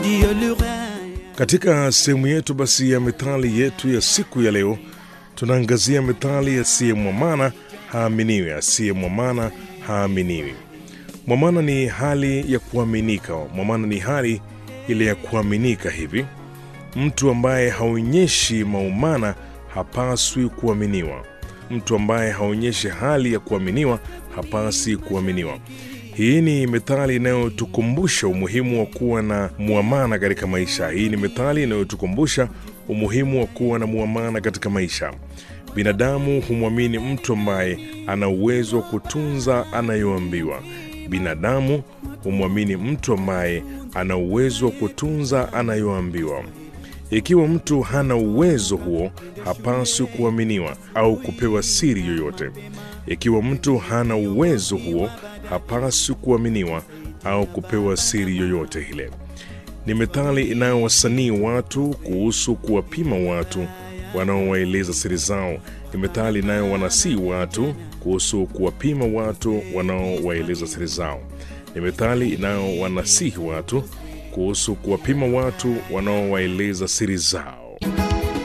ndiyo lugha Katika sehemu yetu basi ya methali yetu ya siku ya leo, tunaangazia methali asiye mwamana haaminiwi. Asiye mwamana haaminiwi. Mwamana ni hali ya kuaminika. Mwamana ni hali ile ya kuaminika hivi. Mtu ambaye haonyeshi maumana hapaswi kuaminiwa. Mtu ambaye haonyeshi hali ya kuaminiwa hapasi kuaminiwa. Hii ni methali inayotukumbusha umuhimu wa kuwa na muamana katika maisha. Hii ni methali inayotukumbusha umuhimu wa kuwa na muamana katika maisha. Binadamu humwamini mtu ambaye ana uwezo wa kutunza anayoambiwa. Binadamu humwamini mtu ambaye ana uwezo wa kutunza anayoambiwa. Ikiwa mtu hana uwezo huo, hapaswi kuaminiwa au kupewa siri yoyote. Ikiwa mtu hana uwezo huo, hapaswi kuaminiwa au kupewa siri yoyote ile. Ni methali inayowasanii watu kuhusu kuwapima watu wanaowaeleza siri zao. Ni methali inayowanasii watu kuhusu kuwapima watu wanaowaeleza siri zao. Ni methali inayowanasihi watu kuhusu kuwapima watu wanaowaeleza siri zao.